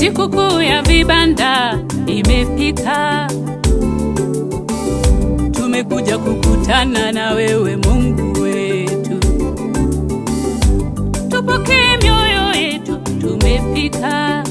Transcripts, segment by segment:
Sikukuu ya vibanda imefika, tumekuja kukutana na wewe Mungu wetu. Tupokee mioyo yetu, tumefika,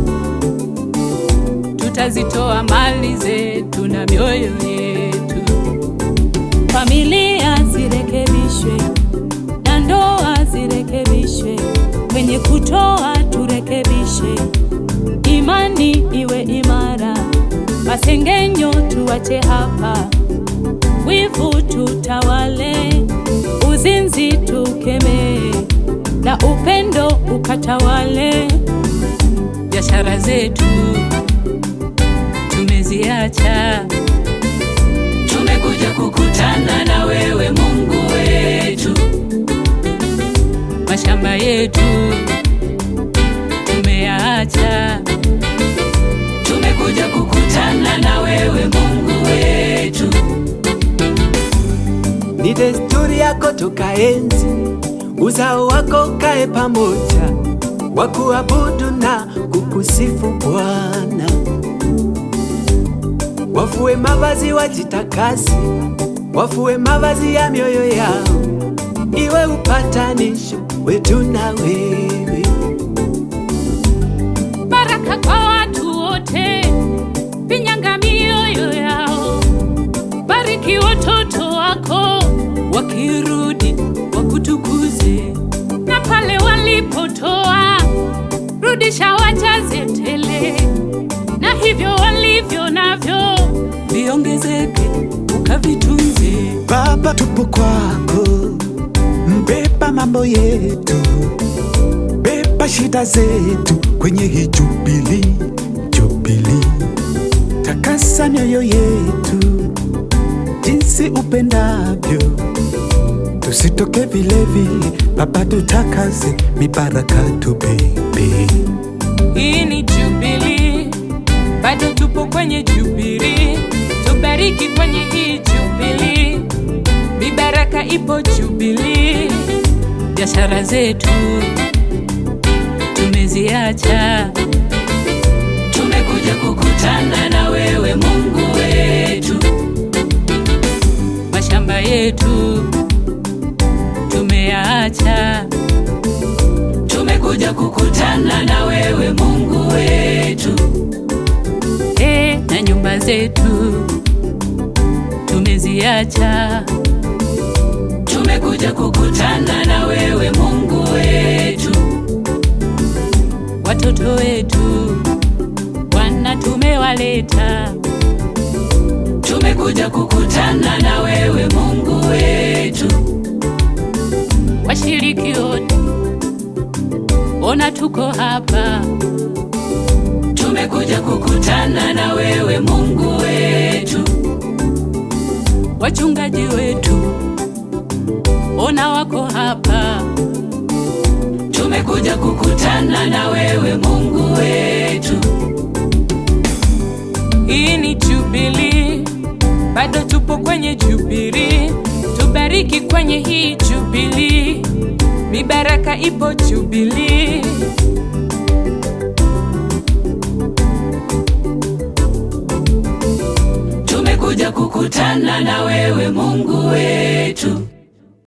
tutazitoa mali zetu na mioyo yetu. Familia zirekebishwe na ndoa zirekebishwe, kwenye kutoa turekebishe, imani iwe imara, masengenyo tuwache hapa, wivu tutawale, uzinzi tukemee, na upendo ukatawale. Biashara zetu tumeziacha, tumekuja kukutana na wewe Mungu wetu mashamba yetu tumeyaacha, tumekuja kukutana na wewe Mungu wetu. Ni desturi yako toka enzi, uzao wako kae pamoja, wakuabudu na kukusifu Bwana. Wafue mavazi wajitakasi, wafue mavazi ya mioyo yao, iwe upatanisho wetu na wewe. Baraka kwa watu wote, pinyanga mioyo yao, bariki watoto wako wakirudi wakutukuze, na pale walipotoa rudisha, wajaze tele, na hivyo walivyo navyo viongezeke, ukavitunze. Baba, tupo kwako, mbeba mambo yetu, beba shida zetu kwenye hii jubili, jubili. Takasa mioyo yetu jinsi upendavyo, tusitoke vilevile. Baba, tutakaze mibaraka tubebe. Hii ni Jubilee, bado tupo kwenye Jubilee, tubariki kwenye hii Jubilee, mibaraka ipo Jubilee. Biashara zetu tumeziacha, tumekuja kukutana na wewe Mungu wetu. Mashamba yetu tumeyaacha tumekuja kukutana na wewe Mungu wetu. E, na nyumba zetu tumeziacha, tumekuja kukutana na wewe Mungu wetu. Watoto wetu Bwana tumewaleta, tumekuja kukutana na wewe Mungu wetu. Washiriki wote ona tuko hapa, tumekuja kukutana na wewe Mungu wetu. Wachungaji wetu ona wako hapa, tumekuja kukutana na wewe Mungu wetu. Hii ni Jubilee, bado tupo kwenye Jubilee, tubariki kwenye hii Jubilee, mibaraka ipo Jubilee. Tumekuja kukutana na wewe Mungu wetu.